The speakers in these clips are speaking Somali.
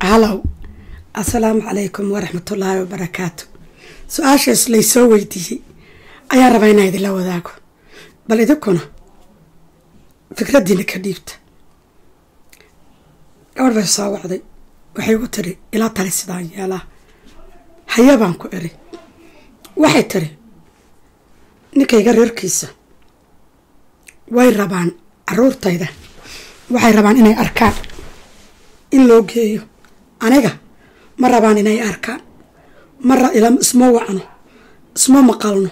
halow assalaamu calaykum waraxmatullaahi wabarakaatu su-aashaas laysoo weydiiyey ayaan rabaa inaa idinla wadaago bal idinkuna fikraddiina ka dhiibta gabadh bay soo wacday waxay ku tiri ilaa tali sidaan yeelaa haya baan ku iri waxay tiri ninkayga reerkiisa way rabaan caruurtayda waxay rabaan inay arkaan in loo geeyo aniga ma rabaan inay arkaan mara isma wacno isma maqalno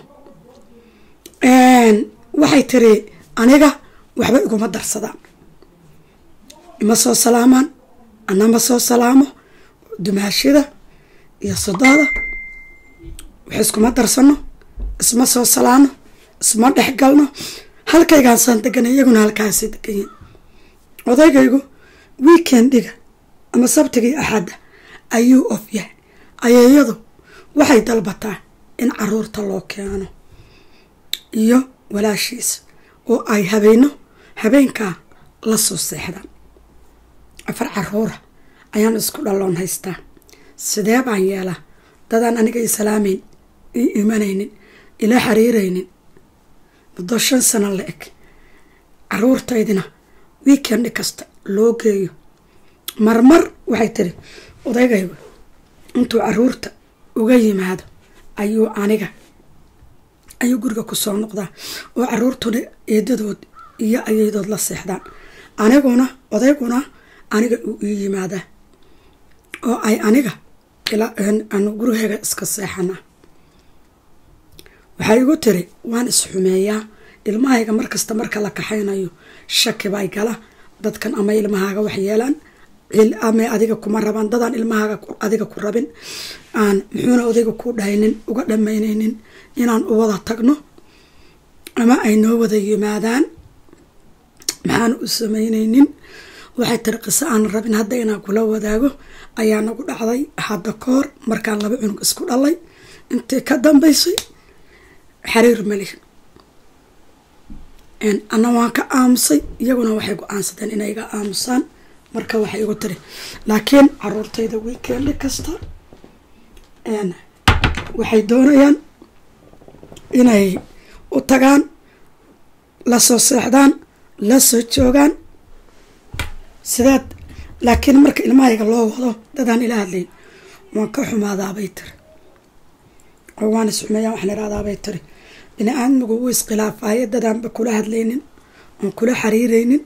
waxay tiri aniga waxba iguma darsadaan ima soo salaamaan anama soo salaamo dumaashida iyo sododa wax iskuma darsano isma soo salaano isma dhexgalno halkaygaasaan deganay iyaguna halkaasay deganyiin odaygaygu weekendiga ama sabtigii axadda ayuu of yahay ayeeyadu waxay dalbataa in caruurta loo keeno iyo walaashiisa oo ay habeenno habeenkaa la soo seexdaan afar caruura ayaan isku dhalloon haystaa sidee baan yeelaa dadaan aniga i salaamayn ii imanaynin ila xiriiraynin muddo shan sano la eg caruurtaydina weekendi kasta loo geeyo marmar waxay tiri odaygaygu intuu caruurta uga yimaado ayuu aniga ayuu guriga kusoo noqdaa oo caruurtuna eedadood iyo ayaydood la seexdaan aniguna odayguna aniga uu ii yimaadaa oo ay aniga anu gurigeyga iska seexana waxay igu tiri waan isxumeeyaa ilmahayga markasta marka la kaxaynayo shaki bay gala dadkan ama ilmahaaga wax yeelaan ama adiga kuma rabaan dadaan ilmahaaga adiga ku rabin aan muxuuna odayga ku dhaynin uga dhamaynaynin inaan u wada tagno ama ay noo wada yimaadaan maxaan u samaynaynin waxay tiri qiso aan rabin hadda inaan kula wadaago ayaa nagu dhacday hadda kahor markaan laba cunug isku dhalay intii ka dambaysay xariir malihin ana waan ka aamusay iyaguna waxay go-aansadeen inay iga aamusaan marka waxay igu tiri laakiin caruurtayda weekendi kasta waxay doonayaan inay u tagaan la soo seexdaan la soo joogaan sidaad laakiin marka ilmahayga loo wado dadaan ila hadlayn waan ka xumaadaabay tiri oo waan isxumeeyaa waxaan idhahdaabay tiri bini aadmigu wuu iskhilaafaayo dadaanba kula hadlaynin oon kula xiriiraynin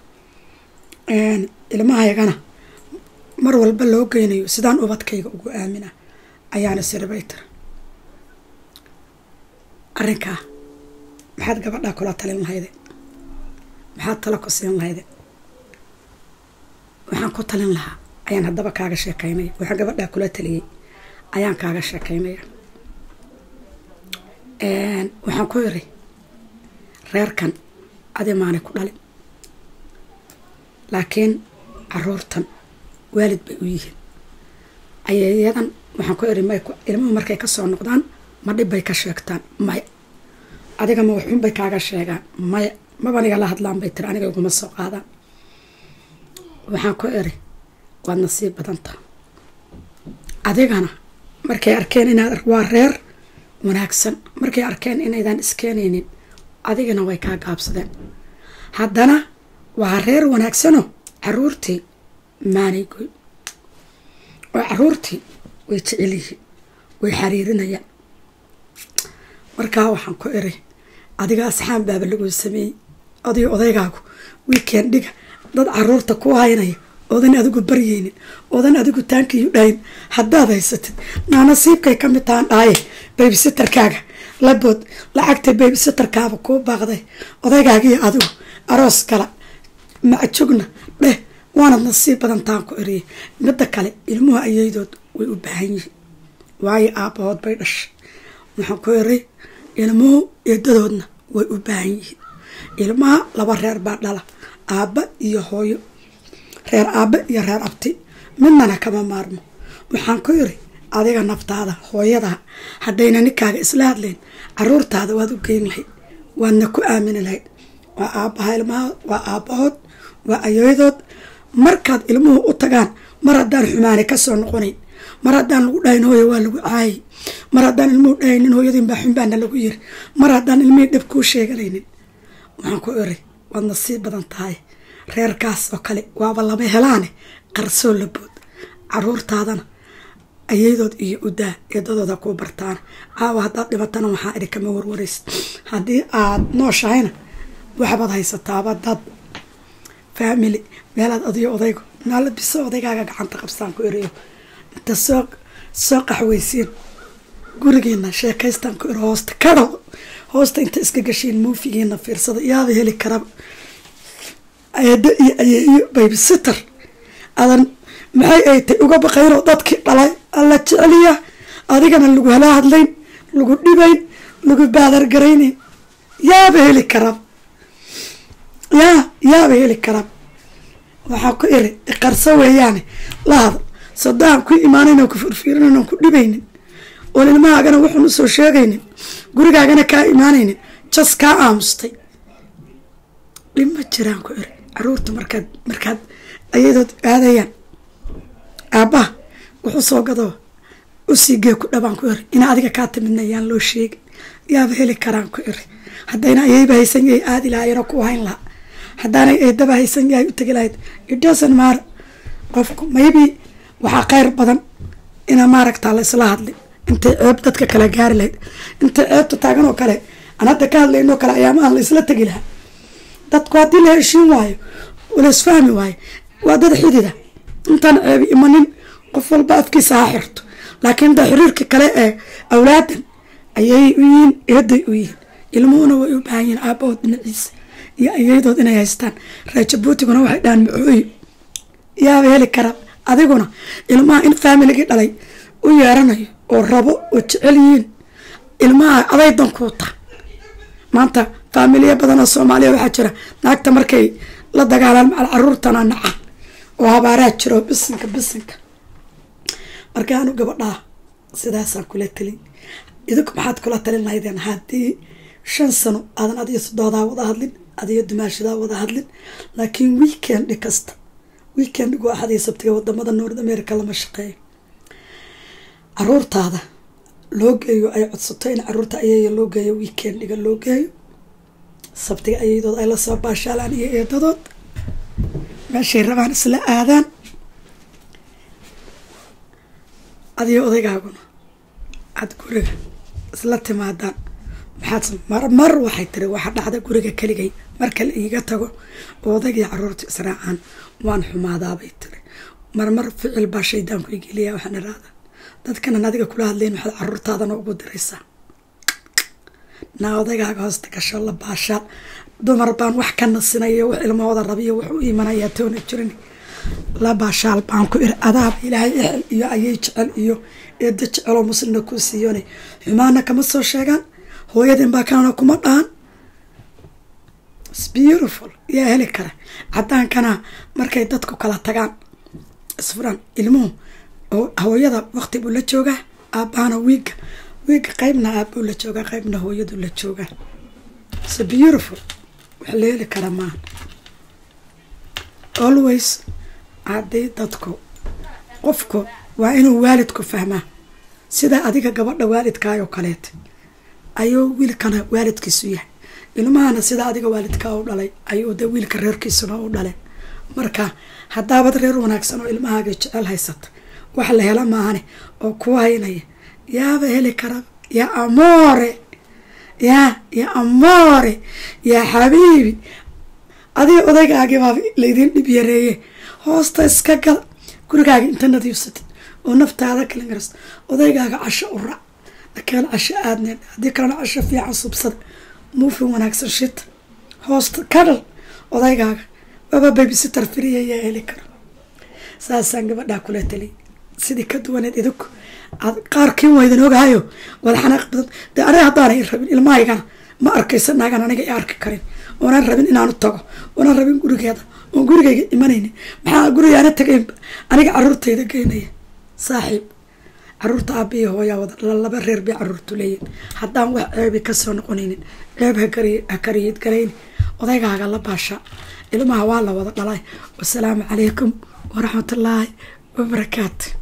ilmahaygana mar walba loo geynayo sidaan ubadkayga ugu aamina ayaana siribay tiri arrinkaa maxaad gabadhaa kula talin lahayde maxaad talo ku siin lahayde waxaan ku talin lahaa ayaan haddaba kaaga sheekaynaya waxaan gabadhaa kula taliyey ayaan kaaga sheekaynaya waxaan ku iri reerkan adi maanay ku dhalin laakiin caruurtan waalid bay u yihiin ayeeyadan waxaan ku iri may ilmuhu markay kasoo noqdaan ma dhib bay ka sheegtaan maya adiga ma waxxun bay kaaga sheegaan maya mabaniga la hadlaan bay tiri aniga iguma soo qaadaan waxaan ku iri waad nasiib badanta adigana markay arkeen inaad waa reer wanaagsan markay arkeen inaydaan iskeenaynin adigana way kaa gaabsadeen haddana waa reer wanaagsano caruurtii maanay goy oo caruurtii way jecel yihiin way xariirinayaan markaa waxaan ku iri adiga asxaan baaba laguu sameeyey adigo odaygaagu weekendiga dad caruurta ku haynaya oodan adigu baryeynin oodan adigu taankiyu dhayn haddaad haysatid naa nasiibkay ka mid tahan dhaaye baybisitarkaaga labood lacagta baybisitarkaaba kuu baaqday odaygaagiyo adigu aroos kala macjugna dheh waanad nasiib badan taan ku eriyay midda kale ilmuhu ayeydood way u baahan yihiin waayo aabbahood bay dhashay waxaan ku eri ilmuhu eedadoodna way u baahan yihiin ilmaha laba reer baa dhala aabba iyo hooyo reer aabbe iyo reer abti midnana kama maarmo waxaan ku iri adiga naftaada hooyadaa haddayna ninkaaga isla hadlayn caruurtaada waad u geyn lahayd waadna ku aamini lahayd waa aabbaha ilmaha waa aabbahood waa ayooyadood markaad ilmuhu u tagaan mar haddaan xumaani kasoo noqonayn mar haddaan lagu dhahayn hooya waa lagu caayay mar haddaan ilmuhu dhahaynin hooyadiin baa xunbaana lagu yiri mar haddaan ilmihii dhab kuu sheeganaynin waxaan ku iri waad nasiib badan tahay reerkaas oo kale waaba lama helaane qarsoo labood caruurtaadana ayadood iyo udaa eedadooda kuu bartaan caawa haddaad dhibatana waxaa idhi kama warwarays haddii aad nooshahayna waxbaad haysataaba dad family meelaad adiyo odaygo naala biso odaygaaga gacanta qabsaan ku eriyo inta soo soo qaxweysiin gurigiina sheekaystaan ku iri hoosta kadhal hoosta inta iska gashiin muufigiina fiirsada yaaba heli karaba eedo iyo ayeeyo baybisitter adan maxay ay tay uga baqaynoo dadkii dhalay alla jeceliya adigana lagu hala hadlayn lagu dhibayn lagu baadargaraynayn yaaba heli karab yaa yaaba heli karab waxaa ku iri iqarso weeyaane lahada sodahan ku imaanayn ku firfiirinayn oon ku dhibaynin oon ilmahaagana wuxuun usoo sheegaynin gurigaagana kaa imaanaynin jas kaa aamustay dhib ma jiraan ku iri caruurta markaad markaad ayadood aadayaan aabbaha wuxuu soo gadoo usii gee ku dhabaan ku iri ina adiga kaa timidna yaan loo sheegin yaaba heli karaan ku iri haddayna ayayba haysan yahay aadi lahaayano ku hayn lahaa haddaanay eedaba haysan yahay u tegi lahayd idhosan maara qofku maybe waxaa kheyr badan ina maaragtaa la isla hadlin intay ceeb dadka kala gaari lahayd intay ceebta taagan oo kale aan hadda ka hadlaynoo kale ayaamahan la isla tegi lahaa dadku haddii la heshiin waayo la isfahmi waayo waa dad xidida intaan ceebi imanin qof walba afkiisa ha xirto laakiin da xiriirka kale ee awlaadan ayay u yihiin eeday u yihiin ilmuhuna way u baahan yihiin aabahood dhinaciisa iyo ayadood inay haystaan raajabuutiguna waxay dhahaan macooyo yaaba heli kara adiguna ilmaha in faamiligii dhalay u yeeranayo oo rabo oo jecel yihiin ilmaha aday dankuu ta maanta faamiliya badan oo soomaaliya waxaa jira naagta markay la dagaalaan macal caruurtana naca oo habaaraa jiro bisinka bisinka markaanu gabadhaa sidaasaan kula talin idinku maxaad kula talin lahaydeen haddii shan sano aadan adiyo sodoodaa wada hadlin adiyo dumaashadaa wada hadlin laakiin weekendi kasta weekendigu axadii sabtiga wadamada north america lama shaqeeyo caruurtaada loo geeyo ay codsato in caruurta ayaya loo geeyo weekendiga loo geeyo sabtiga ayadood ay lasoo baashaalaan iyo eedadood meeshay rabaan isla aadaan adiyo odaygaaguna aada guriga isla timaadaan maxaad mar mar waxay tiri waxaa dhacda guriga keligay marka la iiga tago oo odaygii caruurta israacaan waan xumaadaabay tiri marmar ficil baa shaydaanku igeliya waxaan irahdaa dadkanan adiga kula hadlayn waxaad caruurtaadana ugu diraysaa naa odaygaaga hoosta gasho la baashaal dumar baan wax ka nasinayo wax ilmahooda rabiyo wax u imanayaa toona jirin la baashaal baan ku iri adaaba ilaahay exel iyo ayay jecel iyo eedo jeceloo muslimna kuu siiyone xumaana kama soo sheegaan hooyadin baa kanana kuma dhahan beautiful yaa heli kara cadaankana markay dadku kala tagaan isfuran ilmuhu hooyada waqti buu la joogaa aabahana wiiga wiiga qeybna aabuu la joogaa qeybna hooyadu la joogaa so beautiful wax la heli kara maaha always haddii dadku qofku waa inuu waalidku fahmaa sida adiga gabadha waalidkaayoo kaleeta ayuu wiilkana waalidkiisu yahay ilmahana sida adiga waalidkaa u dhalay ayuu de wiilka reerkiisuna u dhaleen marka haddaabad reer wanaagsan oo ilmahaaga jecel haysata wax la hela maahane oo ku haynaya yaaba heli kara yaa amoore yaa yaa amoore yaa xabiibi adiga odaygaagiibaa laydin dhib yareeye hoosta iska gada gurigaaga inta nadiifsatid oo naftaada kalin garasta odaygaaga casho u rac akeen casho aadneen haddii kalena casho fiican subsada muufin wanaagsan shita hoosta kadhal odaygaaga waaba babysitter firiya yaa heli kara saasaan gabadhaa kula taliy sidii ka duwaneed idinku aad qaarkiin waydan ogahayo wada xanaaq badan dee aniga haddaanay rabin ilmahaygana ma arkaysa naagan aniga i arki karin oonan rabin inaanu tago oonan rabin gurigeeda oon gurigayga imanaynin maxaa gurigaana tagaynba aniga caruurtayda geynaya saaxiib caruurta aabiya hooyaa wada laba reer bay caruurtu leeyihin haddaan wax ceebi kasoo noqonaynin ceeb ha kariyid garayni odaygaaga la baasha ilmaha waa la wada dhalay wasalaamu calaykum waraxmatullaahi wabarakaatu